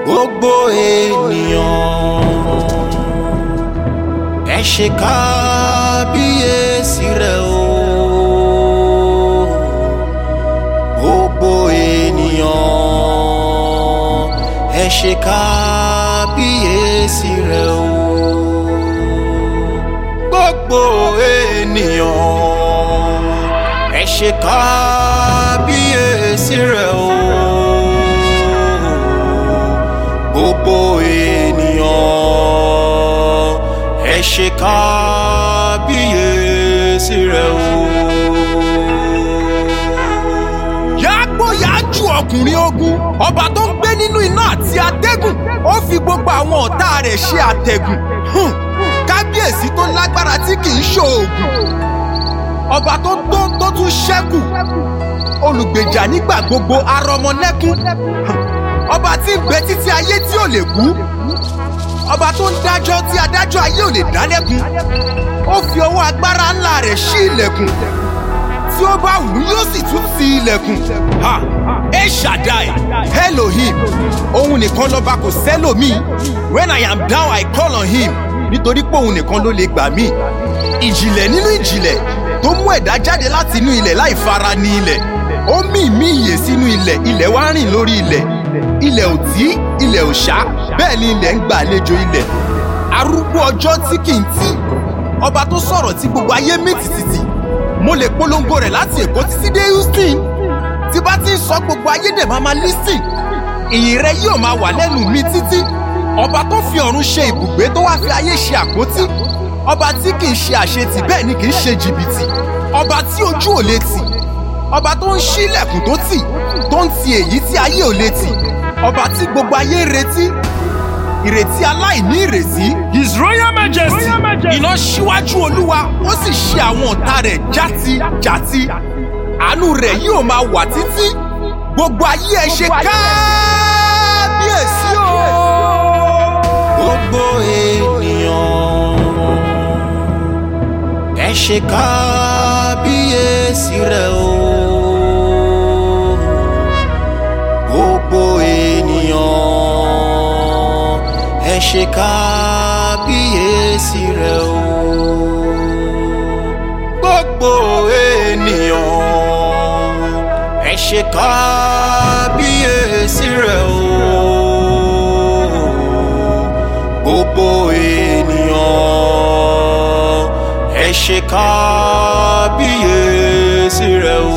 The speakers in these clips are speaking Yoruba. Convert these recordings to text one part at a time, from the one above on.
gbogbo ènìyàn ẹ ṣe kábíyèsí rẹ o gbogbo ènìyàn ẹ ṣe kábíyèsí rẹ o gbogbo ènìyàn ẹ ṣe kábíyèsí rẹ o gbogbo ènìyàn ẹ ṣe kábíyèsí rẹ o. yàgbóyàjú ọkùnrin ogun ọba tó ń gbé nínú iná àti atẹ́gùn ó fi gbogbo àwọn ọ̀tá rẹ̀ ṣe àtẹ̀gùn Hùn, kábíyèsí tó lágbára tí kì í ṣoògùn ọba tó tó tó tún ṣẹ́kù olùgbèjà nígbà gbogbo arọmọlẹ́kún Hùn, ọba tí ń bẹ títí ayé tí ò lè kú ọba tó ń dájọ́ tí adájọ́ ayé ò lè dá lẹ́kun ó fi ọwọ́ agbára ńlá rẹ̀ ṣí ilẹ̀kùn tí ó bá wù ú yóò sì tún ti ilẹ̀kùn. ha ẹ ṣàdáì elohim òun nìkan lọ́ba kò sẹ́lòmíì when i am down i call on him nítorí pé òun nìkan ló lè gbà mí. ìjìnlẹ̀ nínú ìjìnlẹ̀ tó mú ẹ̀dá jáde láti inú ilẹ̀ láì fara ní ilẹ̀ ó mì mí ìyè sínú ilẹ̀ ilẹ̀ wá rìn lórí ilẹ̀ ilẹ̀ ò tí ilẹ̀ ò ṣá bẹ́ẹ̀ ni ilẹ̀ ń gbà àlejò ilẹ̀ arúgbó ọjọ́ tí kì í tí ọba tó sọ̀rọ̀ tí gbogbo ayé mì tìtìtì mo lè polongo rẹ̀ láti èkó títí dé houston tí bá ti ń sọ gbogbo ayé dẹ̀ máa ma lísìn ìyìn rẹ yóò máa wà lẹ́nu mi títí ọba tó fi ọ̀run ṣe ibùgbé tó wá fi ayé ṣe àpótí ọba tí kì í ṣe àṣetì bẹ́ẹ̀ ni kì í ṣe jìbìtì ọba tí ojú ò lè tì ọba tó ń ṣí ilẹ̀kùn tó tì tó ń ti èyí tí ayé ò lè tì ọba tí gbogbo ayé ń retí ìrètí aláìní ìrètí His Royal Majesty. iná síwájú olúwa ó sì ṣe àwọn ọ̀tá rẹ̀ játijáti àánú rẹ̀ yóò máa wà títí gbogbo ayé ẹ ṣe kábíyèsí o. gbogbo ènìyàn ẹ ṣe kábíyèsí rẹ o gbogbo ènìyàn ẹ ṣe kábíyèsí rẹ o gbogbo ènìyàn ẹ ṣe kábíyèsí rẹ o gbogbo ènìyàn ẹ ṣe kábíyèsí rẹ o.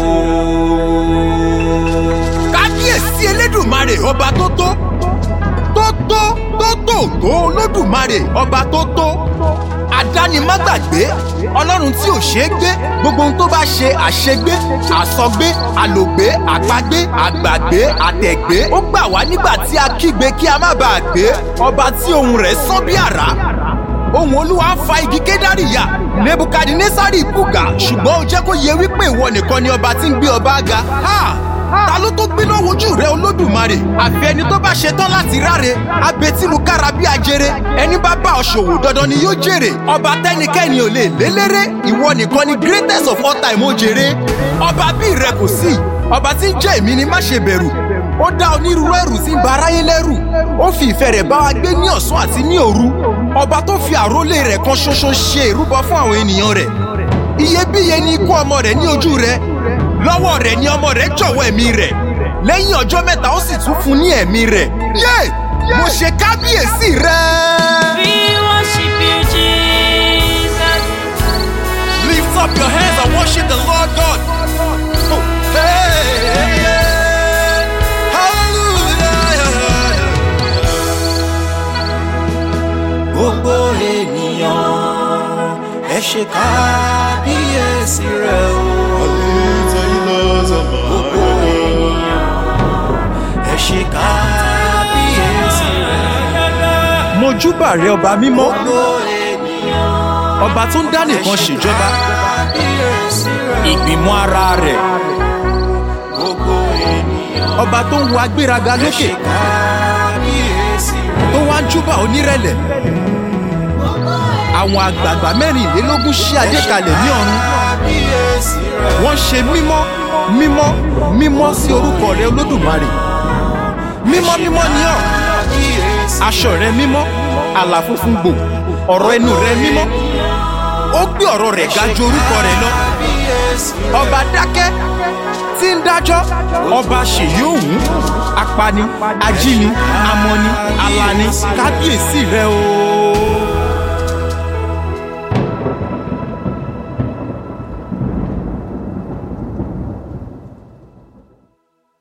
kábíyèsí elédùnmarè ọba tó tó tó tó tó tó tó olódùmarè ọba tó tó adánimágbàgbé ọlọ́run tí ò ṣeé gbé gbogbo ohun tó bá ṣe àṣegbé àsọgbé àlògbé àpagbé àgbàgbé àtẹ̀gbé ó gbà wá nígbà tí a kígbe kí a má bàa gbé ọba tí ohùn rẹ̀ sán bí àrá ohùn olúwa ń fa igi kédárì ya nebukadnesari bùgà ṣùgbọ́n ó jẹ́ kó yẹ wípé ìwọ nìkan ni ọba tí ń gbé ọba ga. Ha! ta ló tó gbiná wojú rẹ olódùmarè àfi ẹni tó bá ṣetán láti ráre abetilukára bí ajere ẹni bá bá ọ ṣòwò dandan ni yóò jèrè ọba tẹnikẹ́ni ò lè lélẹ́rẹ́ ìwọ nìkan ni greatest of all time ó jèrè ọba bí rẹ kò sí ọba tí ń jẹ́ èmi ni má ṣe bẹ̀rù ó dá onírúurú ẹrù tí ń ba aráyé lẹ́rù ó fi ìfẹ́ rẹ̀ bá wa gbé ní ọ̀sán àti ní òru ọba tó fi àrólé rẹ̀ kan ṣoṣo ṣe ìrúbọ fún àwọn ènìyàn rẹ̀ iyebíye ni ikú ọmọ rẹ̀ ní ojú rẹ̀ lọ́wọ́ rẹ̀ ni ọmọ rẹ̀ jọ̀wọ́ ẹ̀mí rẹ̀ lẹ́yìn ọjọ́ mẹ́ta ó sì tún fún ní ẹ̀mí rẹ̀ yé mo ṣe kábíyèsí rẹ̀. We worship you, Jesus. lift up your hands and worship the lord god. Oh, hey, hey, hey. Hallelujah. gbogbo ènìyàn ẹ ṣe kábíyèsí rẹ o. gbogbo ènìyàn ẹ ṣe kábíyèsí rẹ. mojúbà rẹ ọba mímọ́ gbogbo ènìyàn ọba tó ń dá nìkan ṣèjọba kábíyèsí rẹ. ìgbìmọ̀ ara rẹ̀ gbogbo ènìyàn ọba tó ń wo agbéraga ẹ lókè ṣe kábíyèsí rẹ. tó wá ń júbà onírẹ̀lẹ̀ àwọn àgbààgbà mẹ́rìnlélógún ṣí adé kalẹ̀ ní ọ̀run kábíyèsí rẹ. wọ́n ṣe mímọ́ mímọ́ mímọ́ sí orúkọ rẹ olódùmarè mímọ́ mímọ́ ni ọ́ kábíyèsí aṣọ rẹ mímọ́ àlà funfun gbò ọ̀rọ̀ ẹnu rẹ mímọ́ ó gbé ọ̀rọ̀ rẹ̀ ga ju orúkọ rẹ̀ lọ kábíyèsí ọba dákẹ́ tí ń dájọ́ ọba ṣèyí òun apani ajíni amọ̀ni alani kábíyèsí rẹ o.